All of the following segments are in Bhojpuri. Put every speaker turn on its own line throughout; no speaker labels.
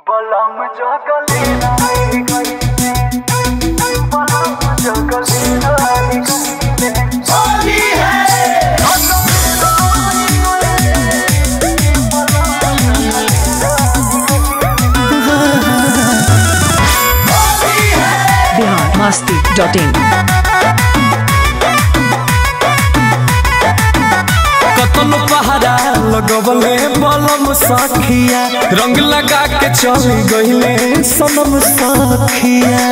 बलम जगली नाई गई बलम जगली नाई गई
बिहार मस्ती डॉट इन
कतन पहाड़ा लगवले बलम सखिया रंग लगा के चल गईले सनम सखिया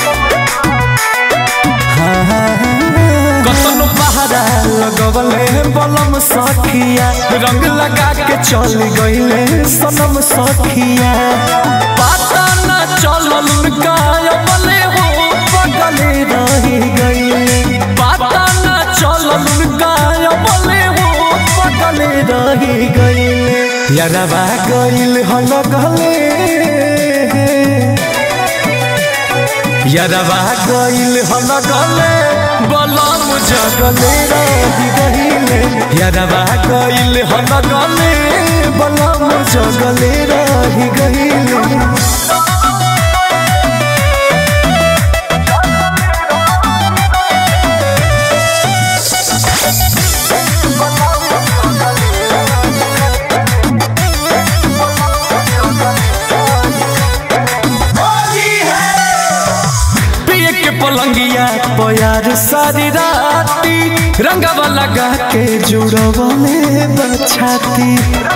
कतन पहाड़ा लगवले बलम सखिया रंग लगा के चल गईले सनम सखिया पता न चलल उनका अमले हो बगले रही गईले पता न चलल उनका अमले हो बगले रही गईले यारबा गईल हल गले यारबा गईल हल गले बलम जगले रही गईले यारबा गईल हल गले बलम जगले रही गईले पिए के पलंगिया पयार सारी राती रंगवा लगा के जुड़वा में बछाती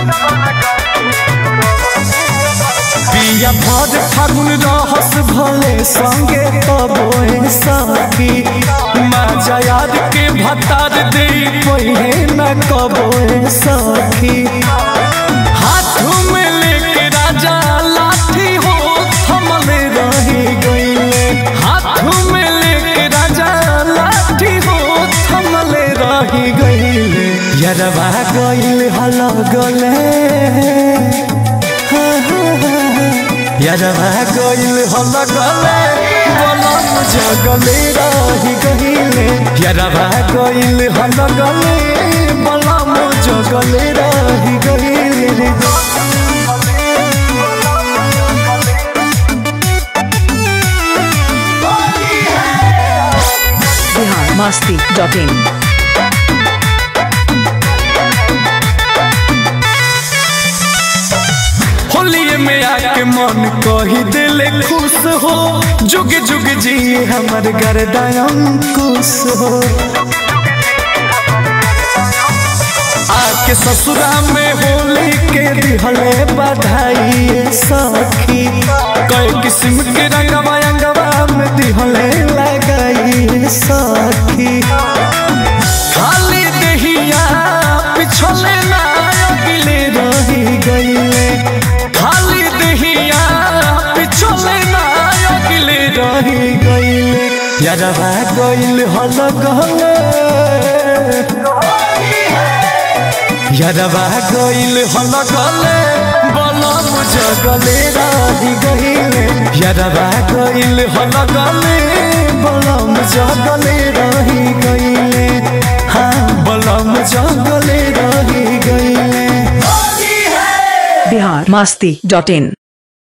पिया भर फागुन रहस भले संगे तबोए सखी माजा याद के भतार दे पहे न कबोए सखी हाथों में लेके राजा लाठी हो थमले रही गईले हाथों में लेके राजा लाठी हो थमले रही गईले यरवा गईल हल गले यरवा गईल हल गले बलम जगले रही गईले यरवा गईल हल गले बलम जगले रही गईले
बिहार मस्ती डॉट इन
होलिए में आके मन कही दिल खुश हो जुग जुग जी हमर गरदयम खुश हो आके ससुरा में होली के दिहले बधाई सखी कई किस्म के रंगवा अंगवा में दिहले लगाई सखी खाली दहिया पिछले ना अगले रही गईले खाली दहिया पिछले ना अगले रही गईले यारवा गईल हल गले यारवा गईल हल गले बलम जगले रही गईले यारवा गईल हल गले बलम जगले रही गईले हाँ बलम जगले रही गईले
बिहार मस्ती डॉट इन